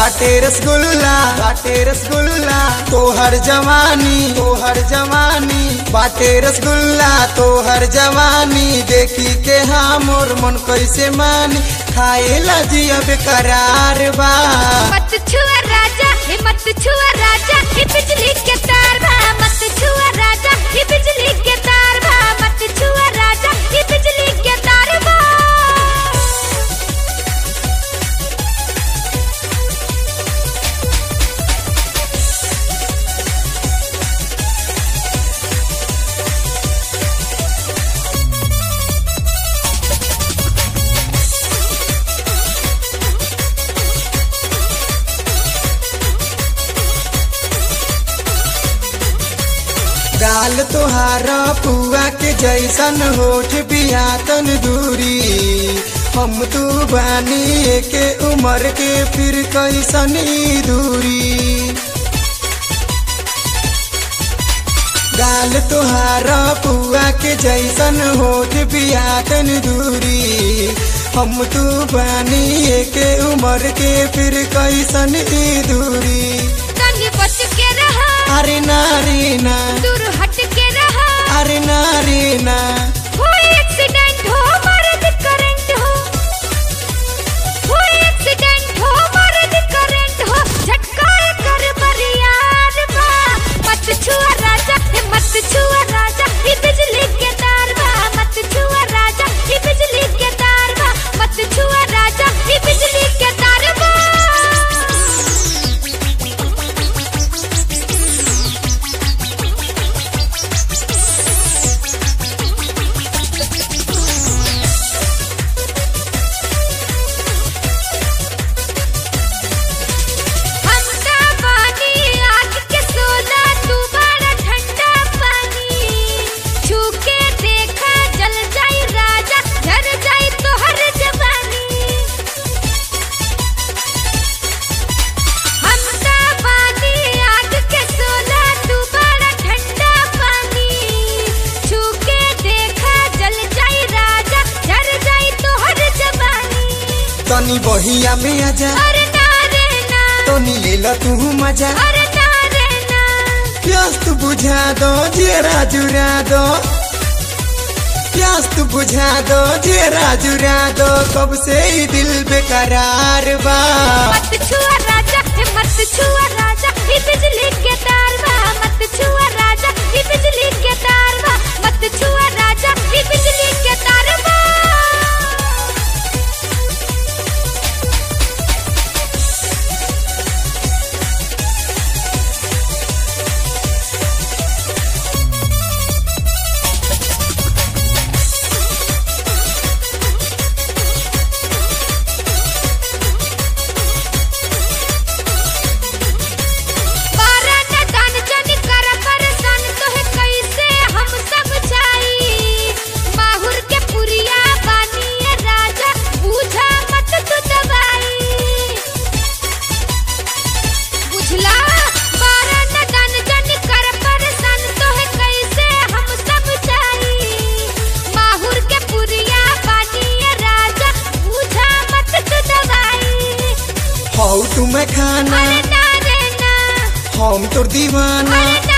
बाटे रसगुल्ला बाटे रसगुल्ला तोहर जवानी तोहर जवानी बाटे रसगुल्ला तोहर जवानी देखी के हाँ मोर मन कैसे मानी खाए ला जिया बेकरार बा मत छुआ राजा हे मत छुआ राजा हे बिजली के तार भा मत छुआ राजा हे बिजली के तार भा मत छुआ राजा हे बिजली के तार भा गाल तोहारा पुआ के जैसन होठ बिया तन दूरी हम तू बानी के उम्र के फिर कैसन ई दूरी गाल तोहारा पुआ के जैसन होठ बिया तन दूरी हम तू बानी के उम्र के फिर कैसन ई दूरी तनी बच के रहा अरे नारी ना दूर हट के रहा अरे नारी ना कोई एक्सीडेंट हो मर्द करंट हो कोई एक्सीडेंट हो मर्द करंट हो झटका कर बरियार बा मत छुआ राजा हे मत छुआ राजा हे बिजली के तार बा मत छुआ राजा हे बिजली के तार बा मत छुआ राजा हे बिजली के तार बा हमका पानी आँख के सोना तू बड़ा ठंडा पानी छू के देखा जल जाई राजा झर जाई तोहर जवानी हमका पानी आँख के सोना तू बड़ा ठंडा पानी छू के देखा जल जाई राजा झर जाई तोहर जवानी तनी बहिया में आजा अरे ना रे ना तनी ले ला तू मजा अरे ना रे ना प्यास तू बुझा दो जेरा जुरा दो प्यास तू बुझा दो जेरा जुरा दो कब से ही दिल बेकरार बा मत छुआ राजा हे मत छुआ राजा हे बिजली के तार बा मत छुआ राजा हे बिजली के तार बा मत छुआ राजा हे बिजली के तार बा बारा न दान जन कर परेशान तोहे कैसे हम समझाई माहुर के पुरिया बानी राजा बूझा मत तू दवाई बुझला बारा न दान जन कर परेशान तोहे कैसे हम समझाई माहुर के पुरिया बानी राजा बूझा मत तू दवाई हौ तुम्हें खाना अरे ना रे ना हम तोर दीवाना अरे